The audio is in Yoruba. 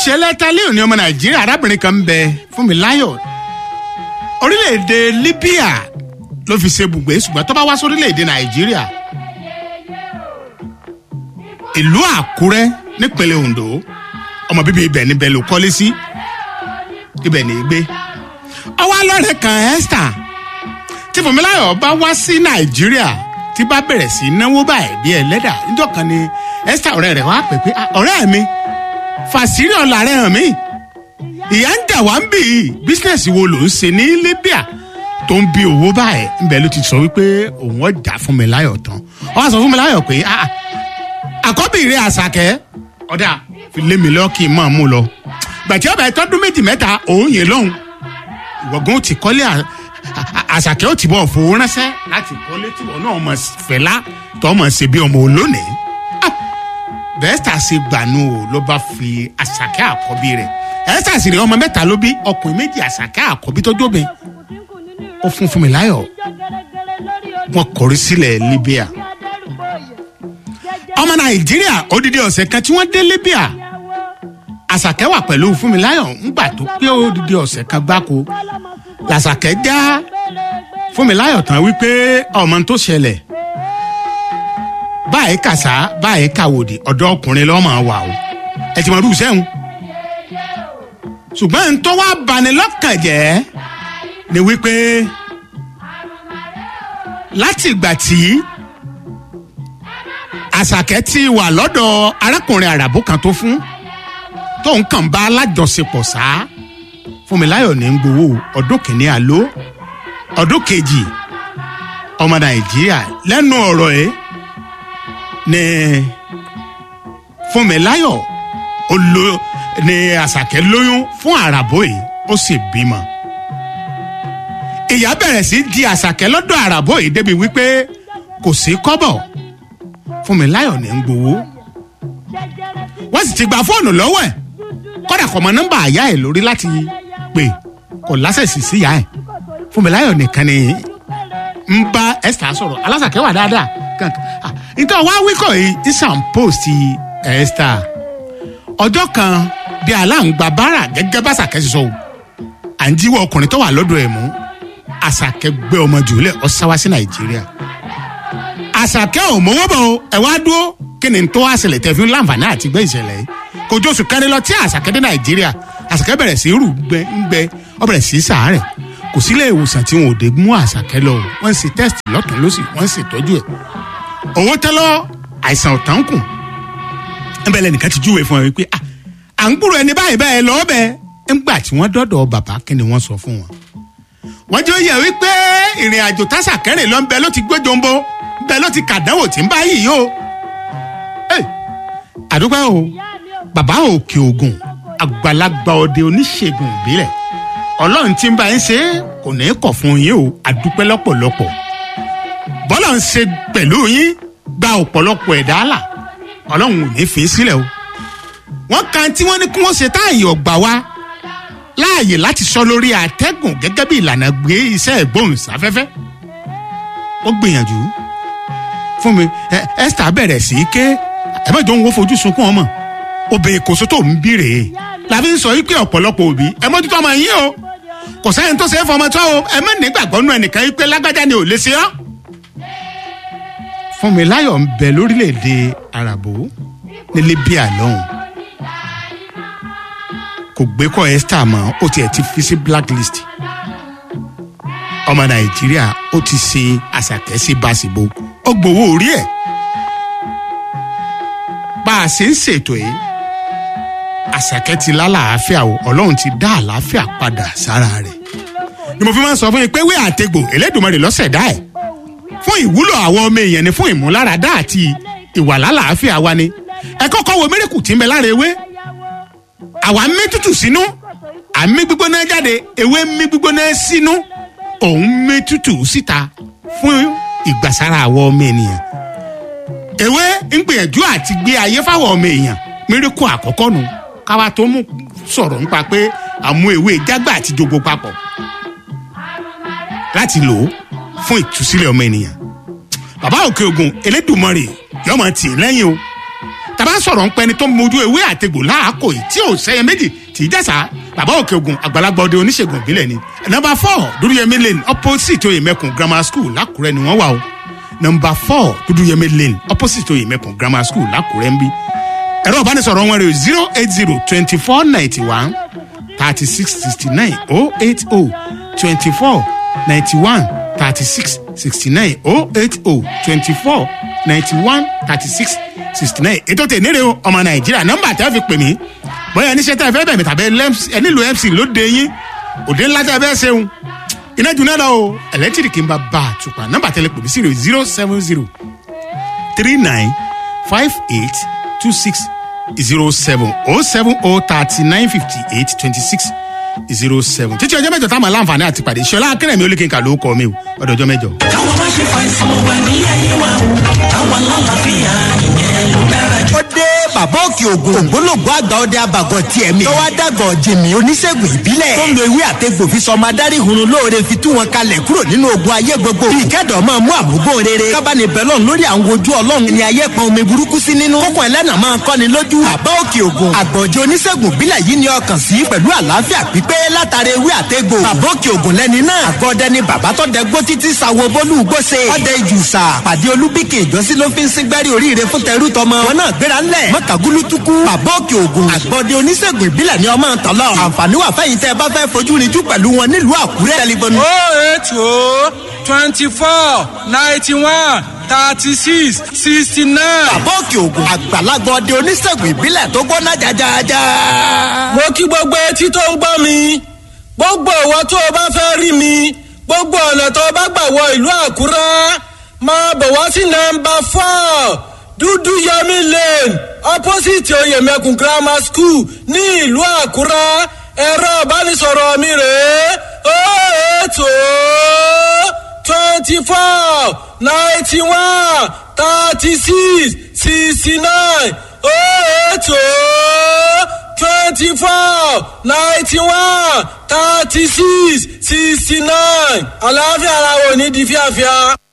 ìṣẹ̀lẹ̀ tálẹ́ òní ọmọ nàìjíríà arábìnrin kan ń bẹ fún mi láyọ̀ orílẹ̀-èdè libya ló fi ṣe bùgbé ṣùgbọ́n tó bá wá sórílẹ̀-èdè nàìjíríà ìlú àkúrẹ́ nípínlẹ̀ ondo ọmọ bíbí ibẹ̀ níbẹ̀ ló kọ́lé sí ibẹ̀ ní í gbé ọwọ́ alọ́rẹ̀ kan esther tí fúnmiláyọ̀ bá wá sí nàìjíríà tí bá bẹ̀rẹ̀ sí náwó báyìí bí ẹlẹ́dà níjọ́ kan ni esther ọ̀rẹ́ rẹ̀ wá pè pé "Ah, ọ̀rẹ́ mi fàṣírí ọ̀la rẹ̀ hàn mí ìyá ń dà wá ń bì í bísíǹsì wo ló ń ṣe ní libya tó ń bí owó báyìí ńbẹ ló ti sọ wípé òun ọjà fúnmiláyọ̀ tán wọ́n á sọ fúnmiláyọ̀ pé "Ah, àkọ́bí rẹ̀ àṣàkẹ́ ọ̀dà fi lé mi lọ kí n máa mú lọ gbàtí ọba ìtọ́dún méjì mẹ́ta òun yẹn lọ́hùn ìwọ̀gùn ti kọ́lé à- à- àṣàkẹ́ ò ti bọ̀ fowó ránṣẹ́ láti kọ́lé tí wọn náà mọ̀ fẹ́lá tó mọ̀ ṣe bí ọmọ olónìí Ah, bẹ́ẹ̀sítà ṣe gbànú o ló bá fi àṣàkẹ́ àkọ́bí rẹ̀ ẹ̀ẹ́sítà sì rí ọmọ mẹ́ta ló bí ọkùnrin méjì àṣàkẹ́ àkọ́bí tó jóbe ó fún fún mi láyọ̀ wọn kọrí sílẹ̀ libya ọmọ nàìjíríà odidi ọ̀sẹ̀ kan tí wọ́n dé libya àṣàkẹ́ wà pẹ̀lú fúnmiláyọ̀ ńgbà tó pé odidi ọ̀sẹ̀ kan gbáko làṣàkẹ́ já fúnmiláyọ̀ tán wípé ọmọ tó ṣẹlẹ̀ báyìí kàṣá báyìí kàwòdì ọ̀dọ́ ọkùnrin lọ́mọ wà o ẹ ti mọ irú sẹ́hun ṣùgbọ́n n tó wá bani lọ́kàn jẹ́ ni wípé láti ìgbà tí àṣàkẹ́ ti wà lọ́dọ̀ arákùnrin àràbù kan tó fún tóun kàn bá alájọṣepọ̀ sá fúnmiláyọ̀ ní gbowó ọdún kìíní àló ọdún kejì ọmọ nàìjíríà lẹ́nu ọ̀rọ̀ ẹ̀ ní fúnmiláyọ̀ ó lo ní àṣàkẹ́ lóyún fún àràbò yìí ó sì bímọ ìyá bẹ̀rẹ̀ sí di àṣàkẹ́ lọ́dọ̀ àràbò yìí débi wípé kò sí kọ́bọ̀ fúnmiláyọ̀ ní gbowó wọ́n sì ti gba fóònù lọ́wọ́ ẹ̀ kọ́dà kọ́ mọ nọ́mbà àyà ẹ̀ lórí láti pè kò lásẹ̀sì sí ìyá ẹ̀ fúnmiláyọ̀ nìkan ni ń bá esther sọ̀rọ̀ alásàkẹ́ wà dáadáa kankan Ah, nítorí wá wíkọ̀ yìí isan post esther ọjọ́ kan bí aláǹgbá bára gẹ́gẹ́ bá sàkẹ́ sọ o à ń jíwọ́ ọkùnrin tó wà lọ́dọ̀ ẹ̀ mú àṣàkẹ́ gbé ọmọ jùlẹ̀ ọ sáwá sí nàìjíríà àṣàkẹ́ ò mọ́wọ́ bọ̀ o, ẹ̀ wá dúró kí ni tó wá ṣẹlẹ̀ tẹ̀ fi ń láǹfààní àti gbé ìṣẹ̀lẹ̀ yìí kò jó oṣù kẹrin lọ tí àṣàkẹ́ dé nàìjíríà àṣàkẹ́ bẹ̀rẹ̀ sí rù gbẹ ń gbẹ ọ bẹ̀rẹ̀ sí sàárẹ̀ kò sílé ìwòsàn tí wọn ò dé mú àṣàkẹ́ lọ o wọ́n ń ṣe test lọ́tún lọ́sì wọ́n ń ṣètọ́jú ẹ̀ owó tẹ́lọ́ àìsàn ọ̀tán kù ń bẹ̀rẹ̀ nìkan ti júwèé fún ẹ wípé "Ah, à ń gbúrò ẹni báyìí báyìí lọ́ọ́ bẹ́ẹ̀ ńgbà tí wọ́n dọ́dọ̀ bàbá kí ni wọ́n sọ fún wọn wọ́n jẹ́ òye wípé ìrìn àjò tásàkẹ́rìn lọ ń bẹ ló ti gbé jombo bẹ ló ti kàdánwò tí ń bá yìí o. Ẹ̀, àdúgbò o bàbá òkè ògùn àgbàlagbà ọdẹ oníṣègùn ìbílẹ̀ ọlọ́run tí ń bá yín ṣe é kò ní í kọ̀ fún yín o àdúpẹ́ lọ́pọ̀lọpọ̀ bọ́lá ń ṣe pẹ̀lú yín gba ọ̀pọ̀lọpọ̀ ẹ̀dá là ọlọ́run ò ní fi í sílẹ̀ o wọ́n kan tí wọ́n ní kí wọ́n ṣe táàyè ọ̀gbà wa láàyè láti sọ lórí àtẹ́gùn gẹ́gẹ́ bí ìlànà gbé iṣẹ́ ìgbóhùnsáfẹ́fẹ́ ó gbìyànjú fún mi ẹ esther bẹ̀rẹ̀ sí í ké ẹ má jọ ń wo fojú sunkún ọmọ obìnrin kò sótó ń bí rèé làbí ń sọ yìí pé ọ̀pọ̀lọpọ̀ òbí ẹ mójútó ọmọ yín o kò sẹ́yìn tó ṣe é fọmọ tó o ẹ má nígbàgbọ́ nù ẹnìkan yìí pé lágbájá ni ò lè ṣe ọ́. fún mi láyọ̀ ń bẹ lórílẹ̀‐èdè arabo ní libya lọ́hùn kò gbé kọ́ esther mọ́ ó tiẹ̀ ti fi sí blacklist ọmọ nàìjíríà ó ti ṣe àṣàkẹ́sí báṣìbò ó gbowó orí ẹ̀ bá a ṣe ń ṣètò yìí àṣàkẹ́ ti lálàáfíà o ọlọ́run ti dá àlàáfíà padà sára rẹ̀ ni mo fi máa ń sọ fún yín pé wí àtegbò elédùnmọ̀rì lọ́sẹ̀dá ẹ̀ fún ìwúlò àwọn ọmọ èèyàn ni fún ìmúláradá àti ìwà lálàáfíà wa ni ẹ kọ́kọ́ wo mérekù tí ń bẹ lára ewé àwa ń mí tútù sínú à ń mí gbígbóná jáde ewé ń mí gbígbóná sínú òun mí tútù síta fún ìgbàsára àwọn ọmọ ènìyàn ewé ń gbìyànjú àti gbé ayé fáwọn ọmọ èèyàn mérekù àkọ́kọ́ nu káwa tó mú sọ̀rọ̀ nípa pé àmú ewé jágbà àti jogbo papọ̀ láti lò ó fún ìtúsílẹ̀ ọmọ ènìyàn bàbá òkè ogun elédùnmọ̀rì yọmọ tì í lẹ́yìn o tàbá bá sọ̀rọ̀ ń pẹ́ni tó mojú ewé àtegbò láàkó yìí tí ò sẹ́yẹ méjì tì í jẹ́sà bàbá òkè ogun àgbàlagbà ọdẹ oníṣègùn ìbílẹ̀ ni. nọmba four dúdúyẹmí lane opposite oyèmẹkùn grammar school lákùrẹ́ ni wọ́n wà o nọmba four dúdúyẹmí lane opposite oyèmẹkùn grammar school lákùrẹ́ ń bí. ẹ̀rọ ìbánisọ̀rọ̀ wọn rẹ̀ zero eight zero twenty four ninety one thirty six sixty nine oh eight oh twenty four ninety one thirty six sixty nine oh eight oh twenty four ninety one thirty six sixty nine ètò tè nílé o ọmọ nàìjíríà nọmba tẹ́ fi pè mí bóyá ẹni ṣẹ́tẹ́ fẹ́ bẹ̀mí tàbí ẹ nílò mc lóde yín òde ńlá tẹ́ fẹ́ ṣeun iná jù náà lọ o ẹlẹ́tìrìkì ń bá bá a tùpà nọmba tẹ́lẹ̀ pè mí sí rẹ̀ zero seven zero three nine five eight two six zero seven oh seven oh thirty nine fifty eight twenty six zero seven títí ọjọ́ mẹ́jọ táwọn aláǹfààní àti pàdé ṣọlá akérèmí olókìnkà ló kọ́ mi o ọdọ ọjọ́ mẹ́jọ. káwọn má ṣe fàìsàn wà ní ayé wa o káwọn lálàáfíà ìyẹn ló dára jù. ó dé bàbá òkè ògùn ògbólógbò àgbà ọdẹ abàgọ tiẹ̀ mi. tọ́wọ́ dàgọ̀ jìmì oníṣègùn ìbílẹ̀. tó ń lo ewé àtegbò fi sọmọ adarí hunrun lóore fi tú wọn kalẹ̀ kúrò nínú ogun ayé gbogbo. bí ìkẹ́dọ̀ máa mú àmúgbò rere. kábàánì bẹ́lọ̀n lórí àwọn ojú ọlọ́run ni ayé pọn omi burúkú sí nínú. kókò ẹlẹ́nà máa kọ́ni lójú. bàbá òkè ògùn àgbọ̀jẹ̀ oníṣègùn ìbílẹ̀ yìí ni ọkàn sí pẹ̀lú àlàáfíà pípé látara ewé àtegbò. bàbá òkè ògùn lẹ́ni náà. àgọ́dẹ ni bàbá tó dẹ gbó títí sawo bólú gbóse. ọdẹ ìjùsà pàdé olúbíkè ìjọsí ló fi ń síngbẹ́rì oríire fún tẹrú tọmọ. wọn náà gbéra ńlẹ̀ mọ́kàgúlú tukú. bàbá òkè ògùn àgbọ̀dẹ oníṣègùn ìbílẹ̀ ni ọmọ ntọ́lọ́. àǹfààní wà fẹ́yìn tẹ́ ẹ bá fẹ́ fojú rinjú pẹ̀lú wọn nílùú àkúrẹ́. tẹlifóònù oh eight oh twenty four ninety one thirty six sixty nine. bàbá òkè ògùn àgbàlagbà ọdẹ oníṣègùn ìbílẹ̀ tó gbóná jajaja. mo kí gbogbo etí tó ń gbọ́ mi gbogbo ìwọ tó o bá fẹ́ rí mi gbogbo ọ̀nà tó o bá gbà wọ ìlú àkúrẹ́ máa bọ̀ wá sí nọmba four dúdú yẹmi lane opposite oyèmẹkùn grammar school ní ìlú àkúrẹ́ ẹ̀rọ ìbánisọ̀rọ̀ mi rèé ó ètò twenty four ninety one thirty six sixty nine ó ètò twenty four ninety one thirty six sixty nine àlàáfíà ara wo ní di fíafíà.